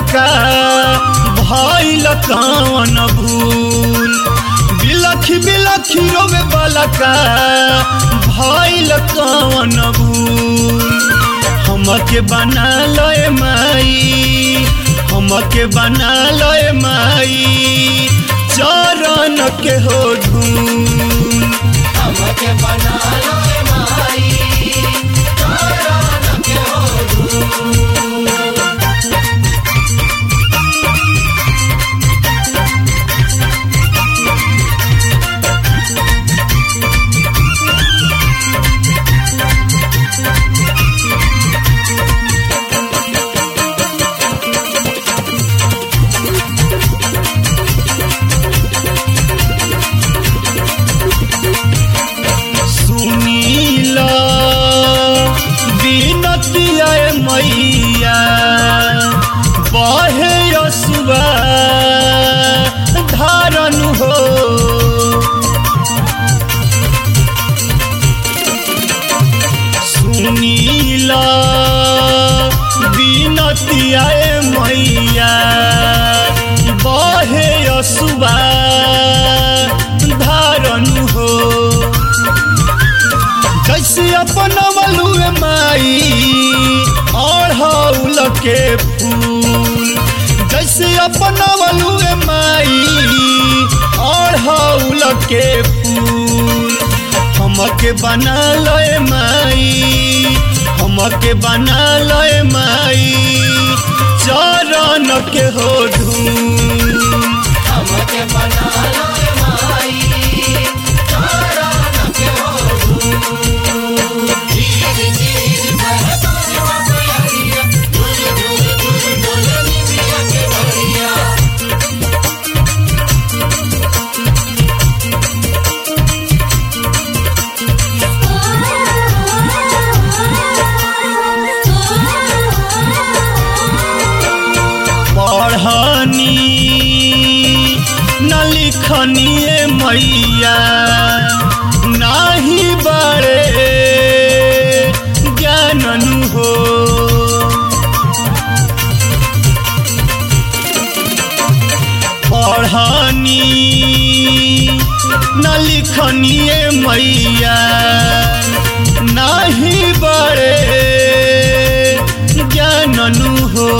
बलका भइल कवन भूल बिलखी बिलखी रोवे बलका भइल कवन भूल हमके बना लय माई हमके बना लय माई चरण के हो धूल हमके बना लो ए माई चरण के हो सुनीला बिनतिया मैया बहे यसुआ धारन हो सुनीला बिनतिया मैया बहे यसुआ धारन हो कैसे अपन मलुए माई अढ़ौल के फूल जैसे अपन मलुए माई अढ़ौल के फूल हमके बना लय माई हमके बना लय माई चरण के हो धूल हमके बना लो ए माई चरण के हो धीर धीर बह तोर बयरिया दूर दूर दूर डोले निमिया के बरिया पढ़नी न लिखनी मैया नाही बड़े ज्ञाननु हो पढ़नी न लिखनी मैया नाही बड़े ज्ञाननु हो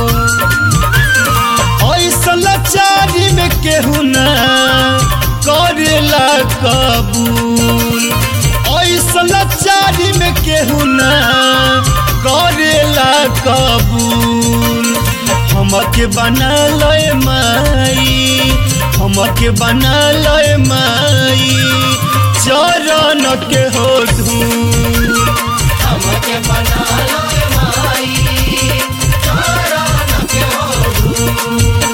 ऐसा लाचारी में केहू ना करेला कबूल ऐसा लाचारी में केहू ना करेला कबूल हमके बना लय माई हमके बना लय माई चरण के हो धूल हमके बना लो ए माई चरण के हो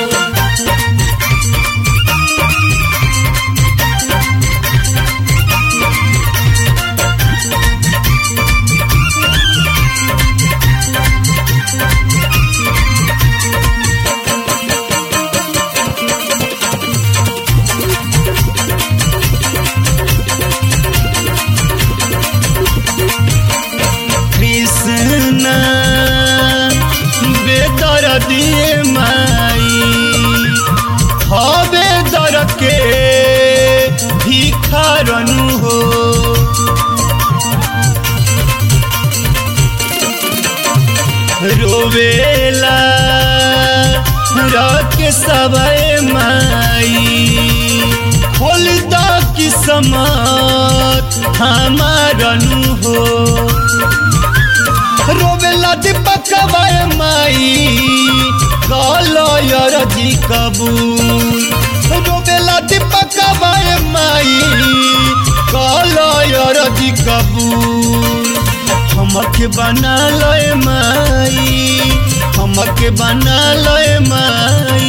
कृष्ण बेदर दिए माई हवे दर के भिखारनु हो रोवेला रख सबे माई खोल द किस्मत हमारनु हो रोवेला दीपक बाय माई कलयर जी कबूल रोवेला दीपक बाय माई कलयर जी कबूल हमके बना लय माई हमके बना लय माई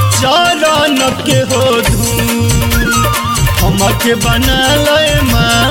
चरण के हो धूल हमके बना लय माई